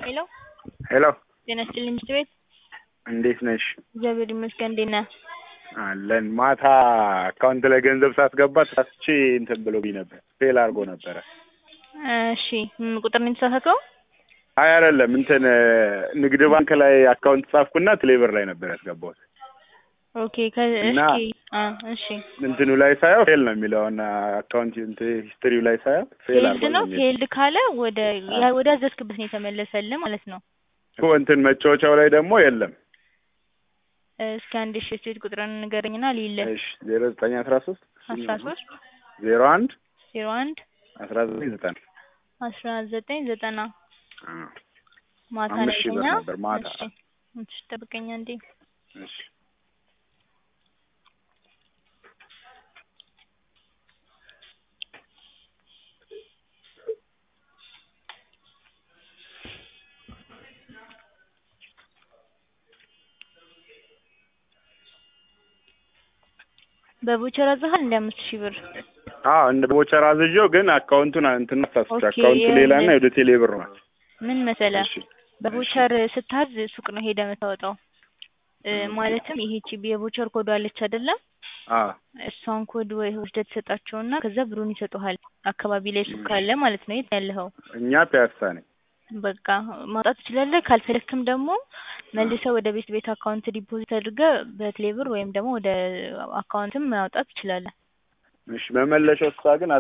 ሄሎ ሄሎ ጤና ይስጥልኝ ምሽት ቤት እንዴት ነሽ? እግዚአብሔር ይመስገን እንዴት ነህ? አለን። ማታ አካውንት ላይ ገንዘብ ሳስገባ ተሳስቼ እንትን ብሎብኝ ነበር፣ ፌል አድርጎ ነበረ። እሺ ምን ቁጥር ነው የተሳሳተው? አይ አይደለም፣ እንትን ንግድ ባንክ ላይ አካውንት ጻፍኩና ቴሌብር ላይ ነበር ያስገባሁት። ኦኬ ከ እና- እሺ አ እሺ እንትኑ ላይ ሳየው ፌል ነው የሚለው እና አካውንት እንትን ሂስትሪው ላይ ሳየው ፌል ፌልድ አድርጎ ነው ነው የሚለው። ፌልድ ካለ ወደ ያ ወደ አዘዝክበት ነው የተመለሰልህ ማለት ነው። እኮ እንትን መጫወቻው ላይ ደግሞ የለም። እስኪ አንድ ሺ ስቴት ቁጥርን ንገረኝና ልይልህ። እሺ ዜሮ ዘጠኝ አስራ ሶስት አስራ ሶስት ዜሮ አንድ ዜሮ አንድ አስራ ዘጠኝ ዘጠና አስራ ዘጠኝ ዘጠና አዎ። ማታ ነው አምስት ሺህ ብር የተኛ? ነበር ማታ። እሺ እሺ ጠብቀኛ እንዴ እሺ በቮቸር አዘሃል እንደ አምስት ሺህ ብር አዎ እንደ ቦቸር አዝዤው ግን አካውንቱን እንትን አሳስቼ ኦኬ፣ አካውንቱ ሌላ እና ወደ ቴሌ ብር ነው። ምን መሰለ እሺ በቮቸር ስታዝ ሱቅ ነው ሄደ የምታወጣው እ ማለትም ይሄ ቺ የቮቸር ኮድ አለች አይደለም አዎ እሷን ኮድ ወይ ወስደህ ትሰጣቸውና ከዛ ብሩን ይሰጡሃል አካባቢ ላይ ሱቅ ካለ ማለት ነው የት ያለኸው እኛ ፒያሳ ነኝ። በቃ ማውጣት ትችላለህ ካልፈለክም ደግሞ መልሰህ ወደ ቤት ቤት አካውንት ዲፖዚት አድርገህ በቴሌብር ወይም ደግሞ ወደ አካውንትም ማውጣት ትችላለህ እሺ መመለሻው እሷ ግን